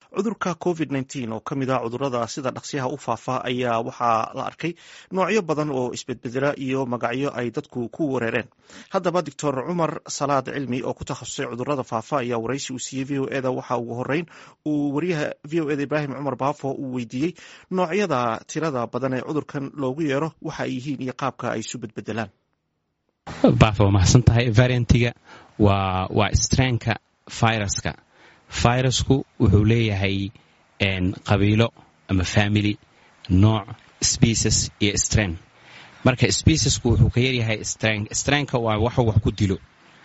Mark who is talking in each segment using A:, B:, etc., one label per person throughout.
A: cudurka covid nteen oo ka mid ah cudurada sida dhaqsiyaha u faafa ayaa waxaa la arkay noocyo badan oo isbedbedela iyo magacyo ay dadku ku wareereen haddaba doctor cumar salaad cilmi oo ku takhasusay cudurada faafa ayaa waraysi uu siiyey v o eda waxa ugu horeyn uu wariyaha v o eda ibraahim cumar baafo uu weydiiyey noocyada tirada badan ee cudurkan loogu yeero waxa ay yihiin iyo qaabka ay isu bedbedelaan
B: baafo waa mahadsan tahay variantiga waa waa strainka viruska virusku wuxuu leeyahay qabiilo ama family nooc species iyo strain marka speciesku wuxuu ka yaryahay strain strainka waa waxu wax ku dilo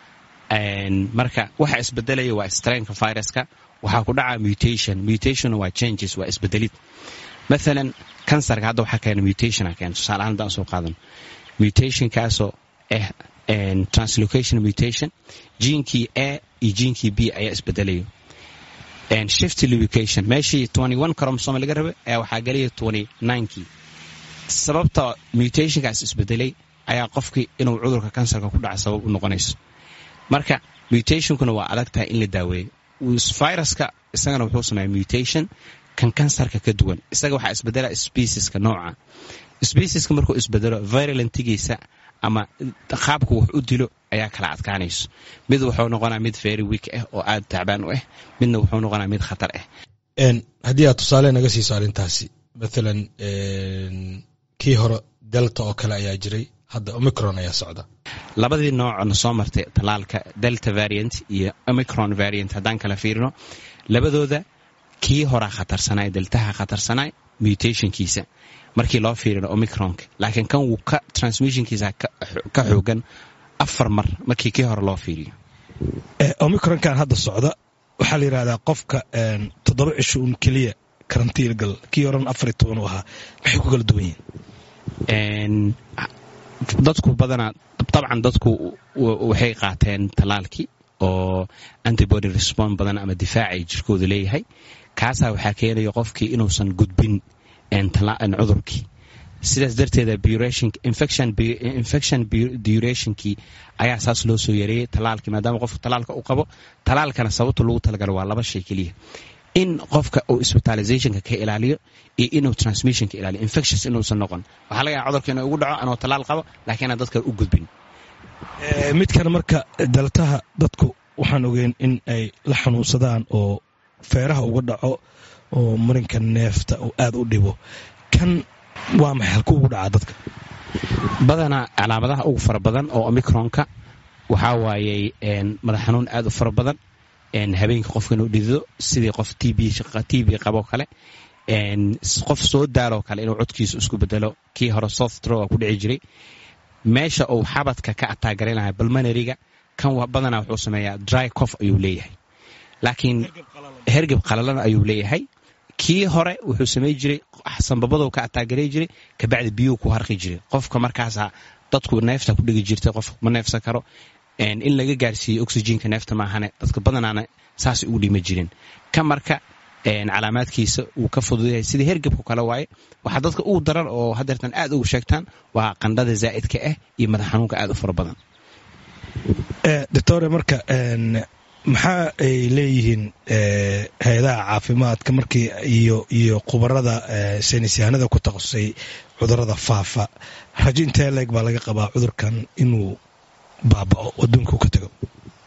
B: marka waxa isbedelaya waa strainka viruska waxaa ku dhaca mutation mutation waa changes waa isbedelid maalan kansarka hadda waxaa keena mutation keena tusaale ahaan haddaan soo qaadan mutationkaasoo ah translocation mutation jiinkii a iyo jiinkii b ayaa isbedelayo shift lubication meeshii cromosome laga raba ayaa waxaa gelaya kii sababta mutationkaas isbedelay ayaa qofkii inuu cudurka kansarka ku dhaca sabab u noqonayso marka mutationkuna waa adag tahay in la daaweeyo viruska isagana wuxuu sameeya mutation kan kansarka ka duwan isaga waxaa isbedela specieska nooca specieska markuu isbedelo virulantigiisa ama qaabku wax u dilo ayaa kala adkaanayso mid wuxuu noqonaa mid very week ah oo aad tacbaan u ah midna wuxuu noqonaa mid khatar ah
C: haddii aad tusaale naga siiso arrintaasi maalan kii hore delta oo kale ayaa jiray hadda omicron ayaa socda
B: labadii noocna soo martay talaalka delta variant iyo omicron variant haddaan kala fiirino labadooda kii horaa khatarsanay deltaha khatarsanay mutationkiisa markii loo fiirino omicronka laakiin kan wuu ka transmissionkiisa ka xoogan afar mar markii kii hore loo fiiriyo
C: omicronkan hadda socda waxaa la yidhahdaa qofka toddoba cisho un keliya karantiil gal kii horan afar iyo toban u ahaa maxay ku kala duwan yihiin
B: dadku badanaa dabcan dadku waxay qaateen talaalkii oo antibody respond badan ama difaacay jirkooda leeyahay kaasaa waxaa keenaya qofkii inuusan gudbin cudurkii sidaas darteeda infection durationkii ayaa saas loo soo yareeyey talaalkii maadaama qofka talaalka u qabo talaalkana sababta lagu talagalo waa laba shay keliya in qofka uu hospitalizationka ka ilaaliyo iyo inuu transmissionka ilaaliyo infections inuusan noqon waxaa laga yaaa cudurka inuu ugu dhaco anoo talaal qabo laakiin aan dadka u gudbin
C: midkan marka daltaha dadku waxaan ogeyn in ay la xanuunsadaan oo feeraha uga dhaco oo marinka neefta uu aad u dhibo kan waa maxay halku ugu dhacaa dadka
B: badanaa calaamadaha ugu fara badan oo omicronka waxaa waayey madax xanuun aad u fara badan habeenka qofka inuu dhidido sidii qof tb qabo kale qof soo daaloo kale inuu codkiisu isku bedelo kii hore softro ku dhici jiray meesha uu xabadka ka ataagaraynaya balmanariga kan badanaa wuxuu sameeyaa dry cof ayuu leeyahay laakiin hergeb qalalan ayuu leeyahay kii hore wuxuu samey jiray sanbabadou ka ataagaray jiray kabacdi biyuu ku harqi jiray qofka markaasa dadku neefta ku dhigi jirtay qof ma neefsan karo in laga gaarsiiyo oxygenka neefta maahane dadka badanaana saasay ugu dhima jireen ka marka calaamaadkiisa wuu ka fududayahay sidii hergebku kale waaye waxaa dadka ugu daran oo hadeertan aad ugu sheegtaan waa qandhada zaa'idka ah iyo madax xanuunka aad u fara badan
C: doctore marka maxaa ay leeyihiin hay-adaha caafimaadka markii iyo iyo khubarada saynisyahanada ku takhasusay cudurada faafa rajo intee leeg baa laga qabaa cudurkan inuu baabao adduunka ka tago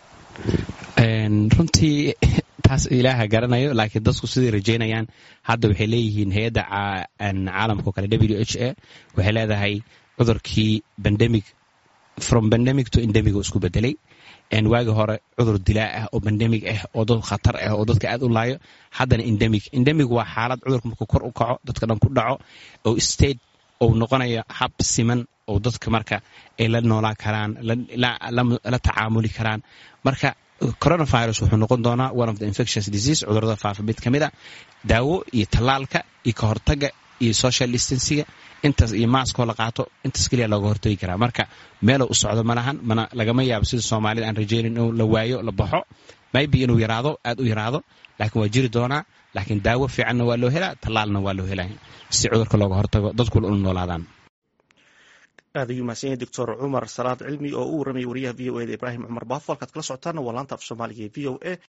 B: runtii taas ilaaha garanayo laakiin dadku siday rajaynayaan hadda waxay leeyihiin hay-adda caalamkao kale w h a waxay leedahay cudurkii bandemic from bandemic to endemic oo isku bedelay waagi hore cudur dilaa ah oo bandemic ah oo dad khatar ah oo dadka aad u laayo haddana endemic endemic waa xaalad cudurka markuu kor u kaco dadka dhan ku dhaco oo state ou noqonayo hab siman oo dadka marka ay la noolaan karaan la tacaamuli karaan marka coronavirus wuxuu noqon doonaa one of the infectious disease cudurada faafa mid ka mid a daawo iyo tallaalka iyo ka hortaga iyo social distansiga intaas iyo maaskoo la qaato intaas keliya looga hortagi karaa marka meelou u socdo malahan mana lagama yaabo sida soomaalida aan rajaynin inuu la waayo la baxo maybe inuu yaraado aad u yaraado laakiin waa jiri doonaa laakiin daawo fiicanna waa loo helaa tallaalna waa loo helaa si cudurka looga hortago dadkuna ula noolaadaan
A: aad ayuu mahadsan yahay doctor cumar salaad cilmi oo u warramay wariyaha v o eda ibraahim cumar baafo halkaad kala socotaana waa laanta af soomaaliga ee v o a